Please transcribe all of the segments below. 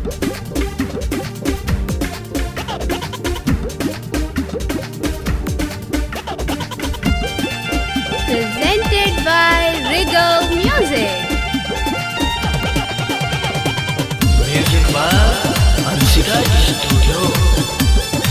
Presented by Regal Music. Music by Ansika Studio.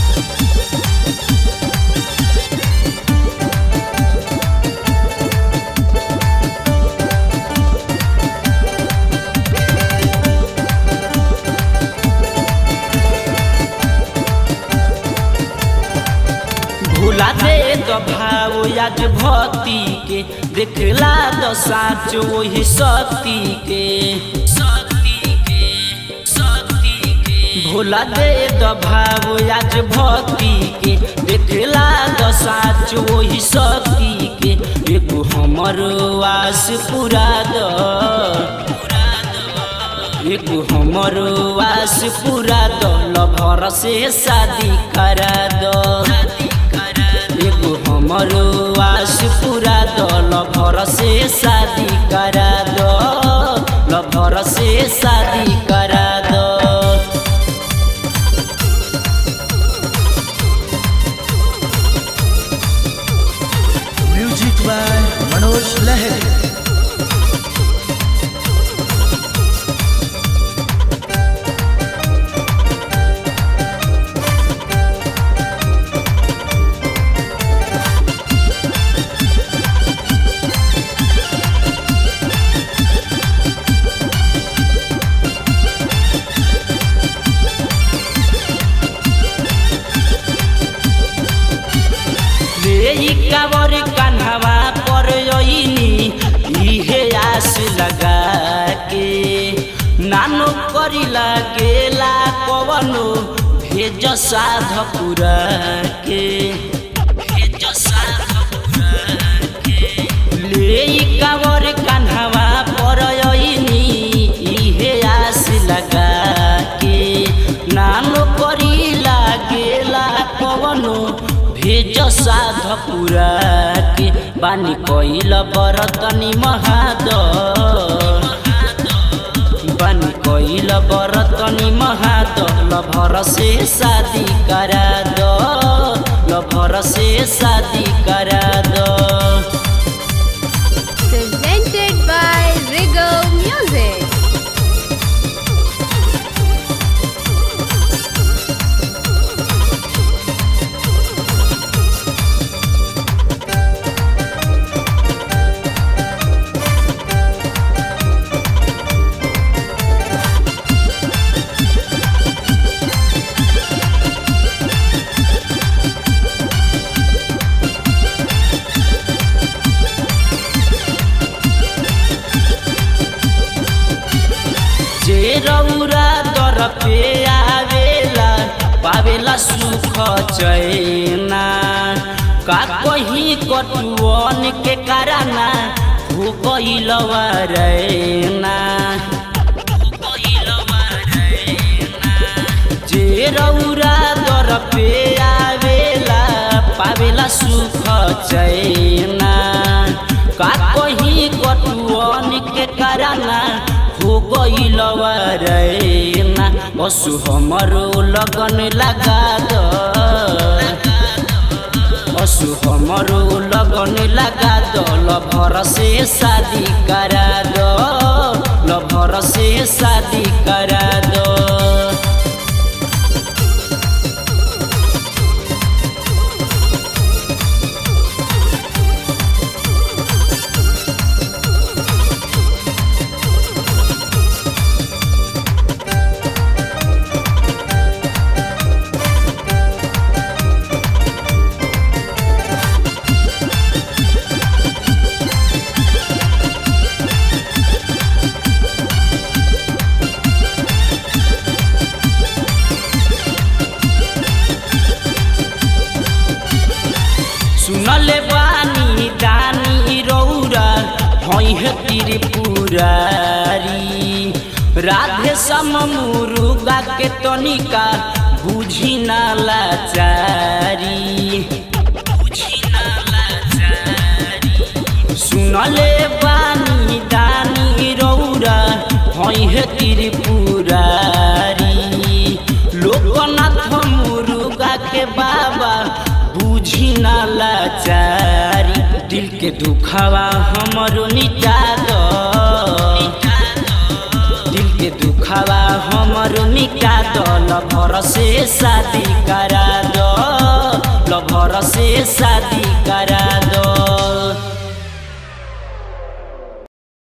भूला दे तो भाव आज भक्ति के देखला तो साच वही शक्ति के शक्ति के शक्ति के भूला दे तो भाव आज भक्ति के देखला तो साच वही शक्ति के एगो हमर आस पूरा दो एगो हमर आस पूरा दल भर से शादी करा दो एगो हमर आस पूरा दल भर से शादी करा दो लभर से शादी करा दो Music by Manoj Lahiri. रे ई कावर कान्हवा पर यइनी इहे आस लगा के नानो करी लागेला कवनो भेज साध पुरा के भेज साध पुरा के ले ई कावर कान्हवा पर यइनी इहे आस लगा के नानो करी लागेला कवनो भेज साध पुरा के बानी कइल बरतनी महाद बानी कइल बरतनी महाद लभर से शादी करा दो लभर से शादी करा दो Presented by Regal Music. जे रौरा दर पे आवेला पावेला सुख चैना का कहीं कटुअन के कराना हो गइलवा रैना जे रौरा दर पे आवेला पावेला सुख चैना का कहीं कटुअन के कराना हो गइलवा रैना पशु हमरो लगन लगा दो पशु हमरो लगन लगा दो लभर से शादी करा दो लभर से शादी करा दो सुनले बानी दानी रौरा हई है त्रिपुरारी राधे सम मुरुगा के तनिका बुझी ना लाचारी सुनले बानी दानी रौरा हई है त्रिपुरारी ना लाचारी दिल के दुखावा हमरो मिटा दो दिल के दुखावा हमरो मिटा दो लभर से शादी करा दो लभर से शादी करा